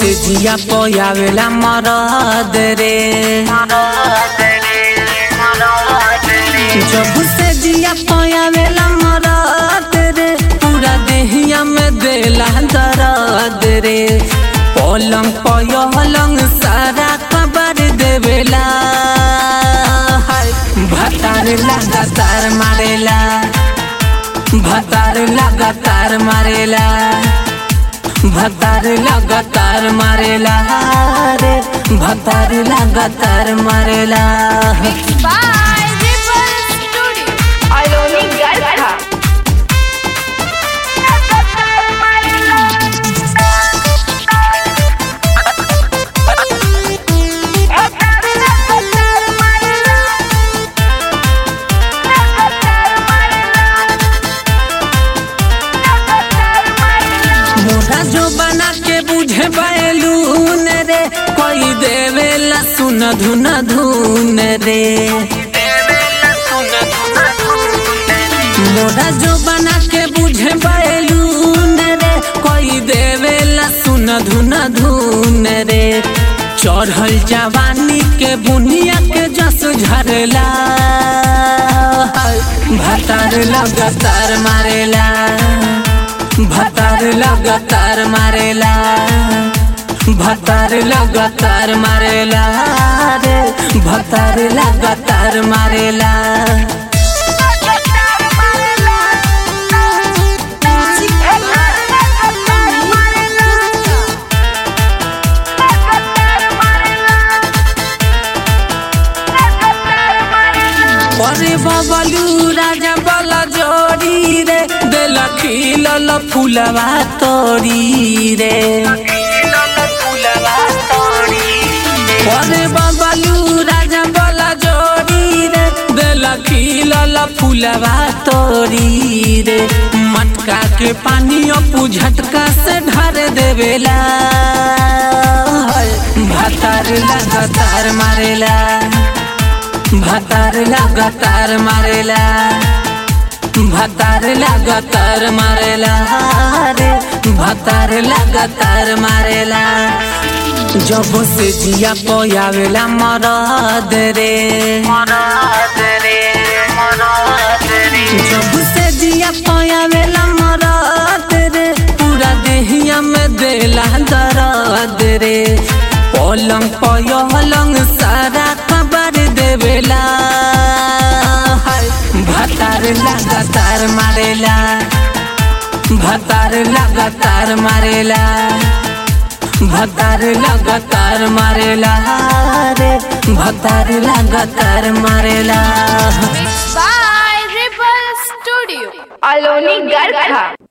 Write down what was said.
से जिया पयावेला मरद रे जब से जिया पयावेला मरद रे पूरा देहिया में देला दर्द रे पलंग पयलंग सारा कबर देवेला हाय भतार लगातार मारेला भतार लगातार मारेला भतार लगातार मारेला रे भतार लगातार मारेला by Ripple Studio. Aloni Garcha. मोरा जो बना के बुझे बैलून रे कोई देवेला सुन धुन धुन रे मोरा जो बना के बुझे बैलून रे कोई देवेला सुन धुन धुन रे चढ़ल जवानी के बुनिया के जस झरला भतार लगातार मारेला भतार लगातार मारेला भतार लगातार मारेला रे भतार लगातार मारेला अरे बबलू राजा बला जोड़ी रे दिल खिलल फूलवा तोड़ी रे अरे बबलू राजा बला जोड़ी रे दिल खिलल फूलवा तोड़ी रे मटका के पानी अपू झटका से ढार देवेला भतार लगातार मारेला भतार लगातार मारेला भतार लगातार मारेला रे भतार लगातार मारेला जब से जिया पयावेला मरद रे जब से जिया पयावेला मरद रे पूरा देहिया में देला दर्द रे पलंग पयलंग सारा कबर देवेला हाय भतार लगातार मारेला भतार लगातार मारेला भतार लगातार मारेला रे भतार लगातार मारेला By Ripple Studio. Aloni Garcha.